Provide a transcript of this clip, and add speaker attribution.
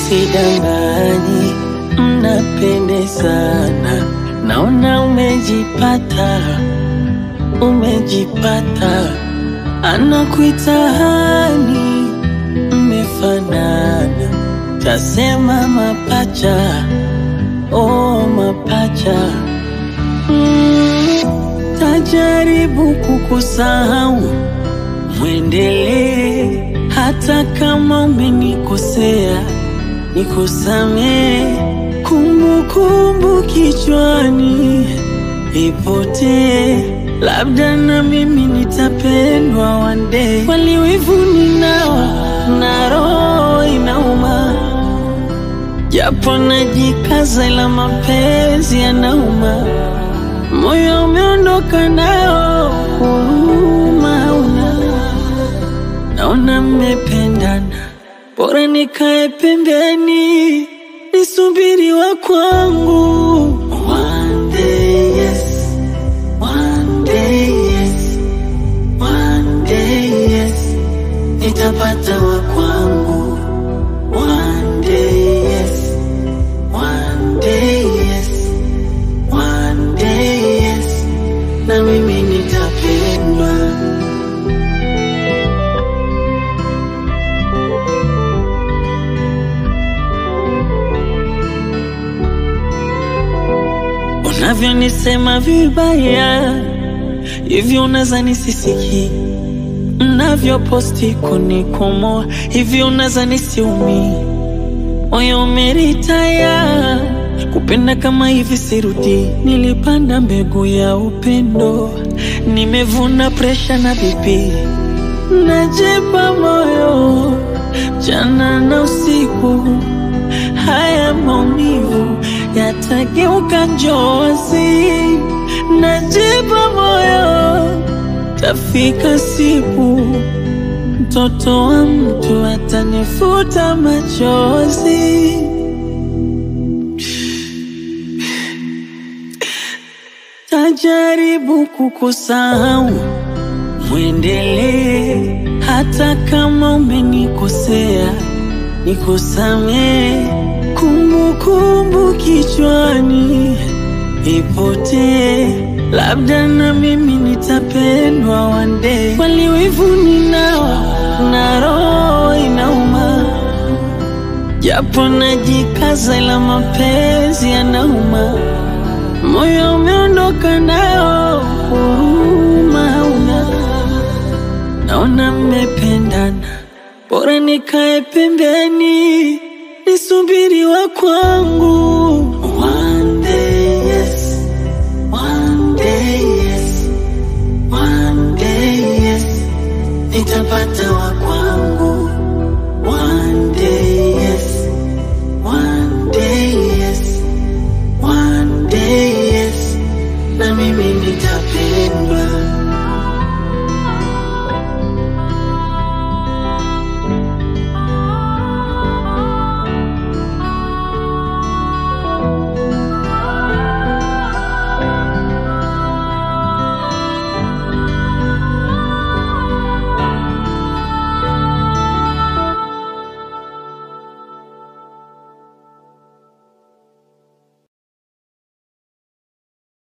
Speaker 1: sidanganyi, mnapendezana, naona umejipata, umejipata, anakuita hani, mmefanana, tasema mapacha, oh mapacha mm, tajaribu kukusahau mwendelee hata kama umenikosea, nikusamee. Kumbukumbu kichwani ipotee, labda na mimi nitapendwa one day. Waliwivu ninao na roho inauma, japo najikaza, ila mapenzi yanauma. Moyo umeondoka nao, huruma una naona mmependana, bora nikae pembeni nisubiri wa kwangu. One day yes, one day yes, one day yes, nitapata wa kwangu. One day yes, one day yes, one day yes, na mimi nitapendwa. Unavyonisema vibaya hivyo, unaza nisisiki. Mnavyoposti kunikomoa hivyo, unaza nisiumi. Moyo umeritaya kupenda kama hivi, sirudi. Nilipanda mbegu ya upendo, nimevuna presha na bibi. Najipa moyo mchana na usiku, haya maumivu yatageuka njozi. Najipa moyo, tafika siku mtoto wa mtu atanifuta machozi. Tajaribu kukusahau, mwendelee hata kama umenikosea, nikusamee. Kumbukumbu kichwani ipotee, labda na mimi nitapendwa one day. Waliwivu ninao na roho inauma, japo najikaza, ila mapenzi yanauma. Moyo umeondoka nao, huruma una naona mmependana, bora nikae pembeni nisubiri wa kwangu. One